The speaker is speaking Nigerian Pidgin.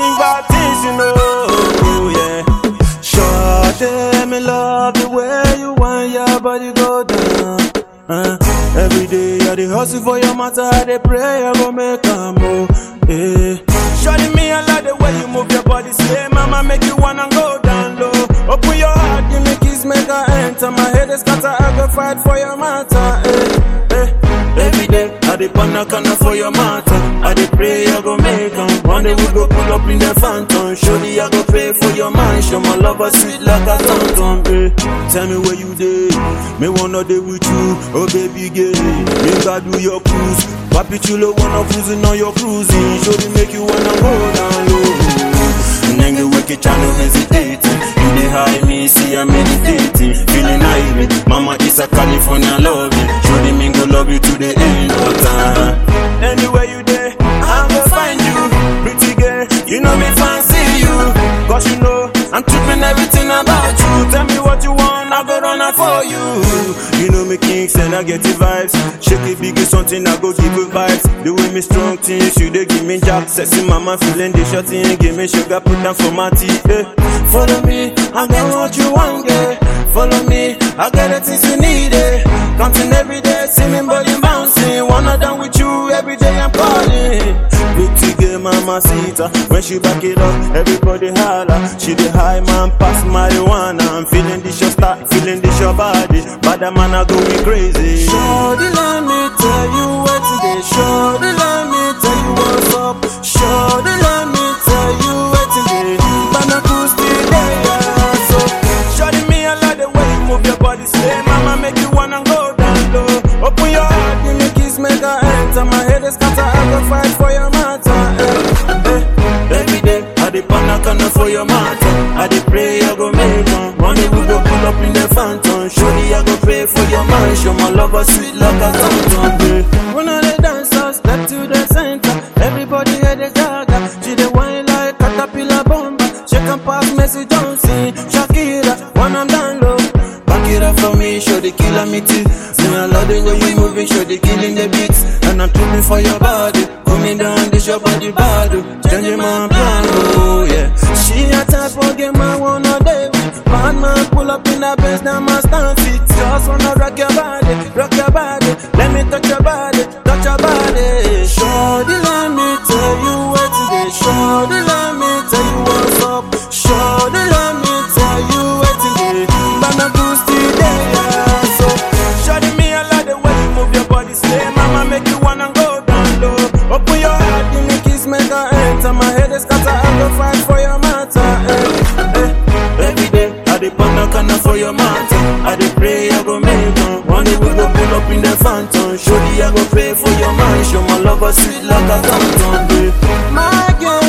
think about things, you know, yeah. Sure, me love the way you want your body go down. Uh, every day I dey hustle for your matter, I dey pray I go make a move. Yeah. Shorty me I like the way you move your body, say mama make you wanna go down low. Open your heart, give me kiss, make her enter. My head is scatter, I go fight for your matter. Eh, eh. Every day I dey pan a corner for your matter. I dey pray I go make 'em. One day we go pull up in the phantom. Surely I go pay for your mansion. My lover sweet like a tonton. Eh. Tell me where you dey. Me wanna dey with you. Oh baby girl, me got do your cruise. Papi chulo wanna cruising on your cruising. Surely make you wanna go down low. Nigga wicked channel hesitating. You dey high me, see I'm meditating. Feeling irate. Mama is a California love you. Surely me go love you to the end of time. Anywhere you there, I go find you. Pretty girl, you know me fancy you. Cause you know I'm tripping everything about you. Tell me what you want, I go run out for you. You know me kings and I get the vibes. Shake it big is something I go give you vibes. The way me strong things, you they give me jack. Sexy mama feeling the shot in. Give me sugar, put down for my tea. Eh. Follow me, I got what you want, girl. Follow me, I got the things you need. Eh. Counting every day, see me body bouncing. Wanna done with you every day, I'm calling. Pretty girl, mama sita. When she back it up, everybody holla. She the high man, pass marijuana. I'm feeling this your start, feeling this your body. But the man are going crazy. Shorty, let me tell you what today. Shorty, let me tell you what's up. Shorty, let me tell you what today. Bana cruise today, yeah. So, shorty, me I like the way you move your body. Say, mama, make you wanna go down low. Open your heart, give me kiss, make her enter. My head is scatter, I go fight for your matter. Eh, eh. Every day, I dey pan a corner for your matter. I dey pray, I go make 'em. One day we go pull up in the phantom. Surely I go pay for your mansion. My lover sweet like a tonton. eh. When all the dancers step to the center, everybody head the gaga. She the wine like caterpillar bomba. Shake and pass, Messi Johnson, Shakira. When I'm down low, back it up for me, show the killer me too. See I love the way you moving, show the killing the beats, and I'm tripping for your body. Coming down, this your body bad, oh. changing my plan, oh yeah. She a type for game I wanna day with. Bad man pull up in the Benz, now my stance it. Just wanna rock your body, rock your body. Let me touch your body, touch your body. Shorty, let me tell you what today. Shorty, let me tell you what's up. Shorty, let me tell you what today. Bana cruise today, yeah. So, shorty, me I like the way you move your body. Say, mama, make you wanna go down low. Open your heart, give me kiss, make her enter. My head is scatter, I go fight for your matter. Eh, eh. Every day, I dey pan a corner for your matter. I dey pray, I go make 'em. One day we go pull up in the phantom. Surely I go pay for your mansion. My lover sweet like a tonton, babe. My girl.